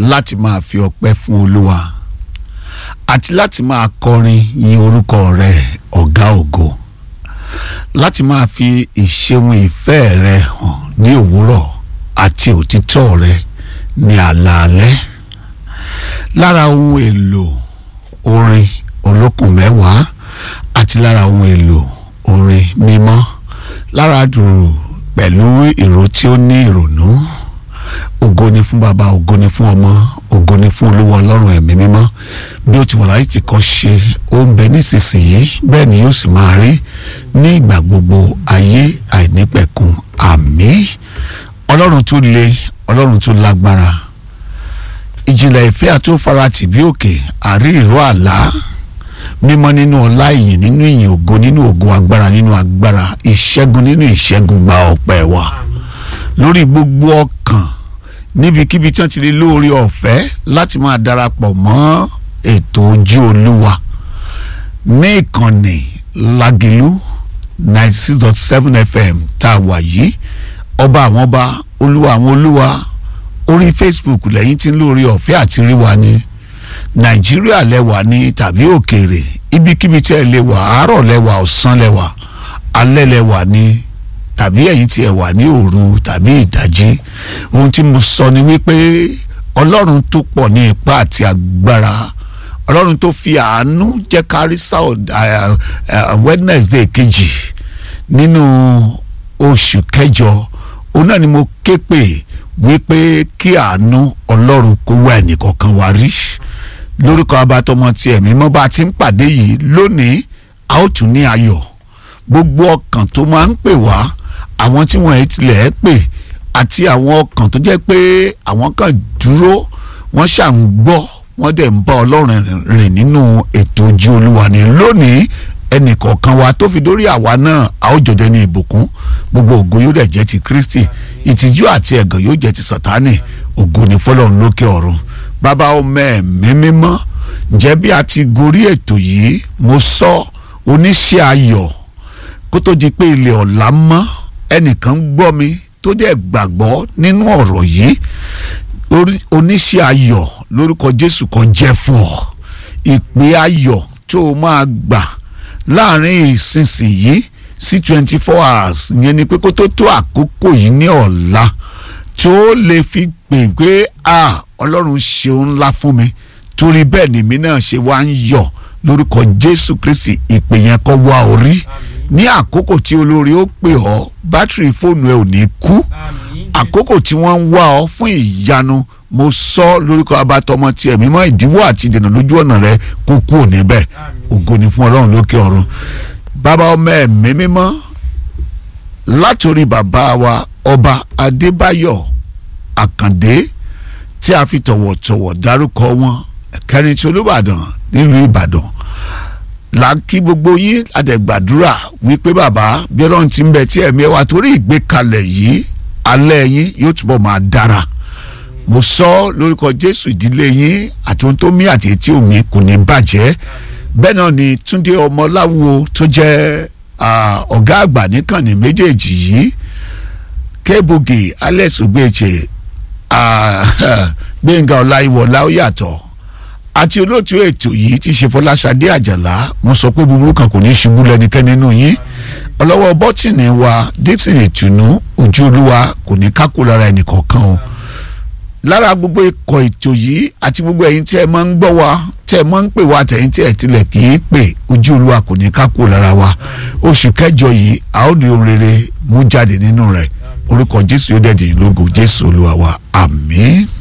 láti máa fi ọpẹ́ fún olúwa àti láti máa kọrin yin orúkọ rẹ̀ ọ̀gá ògo láti máa fi ìṣeun ìfẹ́ rẹ̀ hàn ní òwúrọ̀ àti òtítọ́ rẹ̀ ní àlàálẹ́ lára ohun èlò orin olókùn mẹ́wàá àti lára ohun èlò orin mímọ́ lára dùrù pẹ̀lú ìró tí ó ní ìrònú ògo ni fún baba ògo ni fún ọmọ ògo ni fún olúwa ọlọ́run ẹ̀mí mímọ́ bí ó ti wà láyé tí kò ṣe ó ń bẹ nísinsìnyí bẹ́ẹ̀ ni yóò sì máa rí ní ìgbà gbogbo ayé àìnípẹ̀kun àmín ọlọ́run tó le ọlọ́run tó lágbára ìjìnlẹ̀ ìfẹ́ àti òfaratì bí òkè àrí ìró àlá mímọ́ nínú ọlá ìyìn nínú ìyìn ògo nínú ògo agbára nínú agbára ìṣẹ́gun nínú ìṣẹ́gun gba ọpẹ́ wa lórí gbogbo ọkàn níbikíbi tí wọ́n ti lè lóore ọ̀fẹ́ láti máa darapọ̀ mọ́ ètò ojú olúwa ní ìkànnì Lágìlú ninety six dot seven fm tá a wà yìí ọba àwọn ọba olúwa àwọn olúwa orí facebook lẹ́yìn tí ń lóore ọ̀fẹ́ àti rí wa ní nàìjíríà lẹ́wà ní tàbí òkèèrè ibikíbi tí ẹ lè wà àárọ̀ lẹ́wà ọ̀sán lẹ́wà alẹ́ lẹ́wà ní tàbí ẹ̀yin tí ẹ wà ní òru tàbí ìdájí ohun tí mo sọ ni wípé ọlọ́run tó pọ̀ ní ipá àti agbára ọlọ́run tó fi àánú jẹ́ kárí south wednesday kejì nínú oṣù kẹjọ òun náà ni mo ké pè wípé kí àánú ọlọ́run kó wá ẹnìkọ̀ọ̀kan wá rí lórúkọ abatọmọ tí ẹ̀mí mọ́ bá ti ń pàdé yìí lónìí a ó tún ní ayọ̀ gbogbo ọkàn tó máa ń pè wá àwọn tí wọ́n tilẹ̀ pè àti àwọn ọkàn tó jẹ́ pé àwọn kan dúró wọ́n ṣà ń gbọ́ wọ́n dẹ̀ ń bá ọlọ́run rìn nínú ètò ojú olúwa ní lónìí ẹnìkọ̀ọ̀kan wa tó fi dórí àwa náà a ó jọdẹ ní ìbùkún gbogbo ògo yóò dẹ̀ jẹ́ ti kristi ìtìjú àti ẹ̀gàn yóò jẹ́ ti sátánì ògo ní fọlọ́run lókè ọ̀run bàbá ọmọ ẹ̀mí mímọ́ ǹjẹ́ bí a ti gorí ètò yìí mo sọ oníṣẹ́ ayọ̀ kó tó di pé ilẹ̀ ọ̀la mọ́ ẹnìkan gbọ́ mi tó dẹ̀ gbàgbọ́ nínú ọ̀rọ̀ yìí oníṣẹ́ ayọ̀ lórúkọ jésù kan jẹ́ fún ọ ìpè ayọ̀ tó o máa gbà láàrin ìsinsìnyí sí twenty four hours ìyẹn ni pé kó tó tó àkókò yìí ní ọ̀la tó lè fi pè pé a ọlọ́run ṣeun ńlá fún mi torí bẹ́ẹ̀ ni mi náà ṣe wá ń yọ̀ lórúkọ jésù kristi ìpè yẹn kọ́ wá orí ní àkókò tí olórí ó pè ọ́ bátìrì fóònù ẹ ò ní kú àkókò tí wọ́n ń wá ọ fún ìyanu mo sọ lórúkọ abatọmọ tiẹ̀ mímọ́ ìdíwọ́ àti ìdènà lójú ọ̀nà rẹ kó kú òní bẹ́ẹ̀ ògo ni fún ọlọ́run lókè ọ̀run bàbá ọmọ ẹ̀mí mímọ́ látòrí bàbá wa ọba adébáyọ̀ àkàndé tí a fi tọ̀wọ̀tọ̀wọ̀ dárúkọ wọn kẹrin tí olúbàdàn nílùú ìbàdàn là ń kí gbogbo yín àdẹ̀gbàdúrà wípé bàbá bí ọlọ́run ti ń bẹ tí ẹ̀mí ẹ wà torí ìgbékalẹ̀ yìí alẹ́ yín yóò túbọ̀ máa dára mo sọ lórúkọ jésù ìdílé yín àti ohun tó mí àti etí omi kò ní bàjẹ́ bẹ́ẹ̀ náà ni túndé ọmọláwo tó jẹ́ ọ̀gá àgbà níkànnì méjèèjì yìí kébùgì alex ogbeche gbẹ̀ngà ọláyíwọlá ó yàtọ̀ àti olóòtú ètò yìí ti ṣe fọláṣadé àjàlá mo sọ pé búburú kan kò ní ṣubú lẹ́nikẹ́ni nínú yín ọlọ́wọ́ bọ́tìnì wa dixon ìtùnú ojú olúwa kò ní kákó lára ẹnìkọ̀ọ̀kan o lára gbogbo ikọ̀ ètò yìí àti gbogbo ẹ̀yin tí ẹ máa ń gbọ́ wa tí ẹ máa ń pè wá àtẹ̀yìn tí ẹ tilẹ̀ kì í pè ojú olúwa kò ní kákó lára wa oṣù kẹjọ yìí a ó ní ohun rere mú jáde nínú rẹ̀ orúkọ jésù yóò dẹ̀ dìyìn lógo jésù olúwa wa àmín.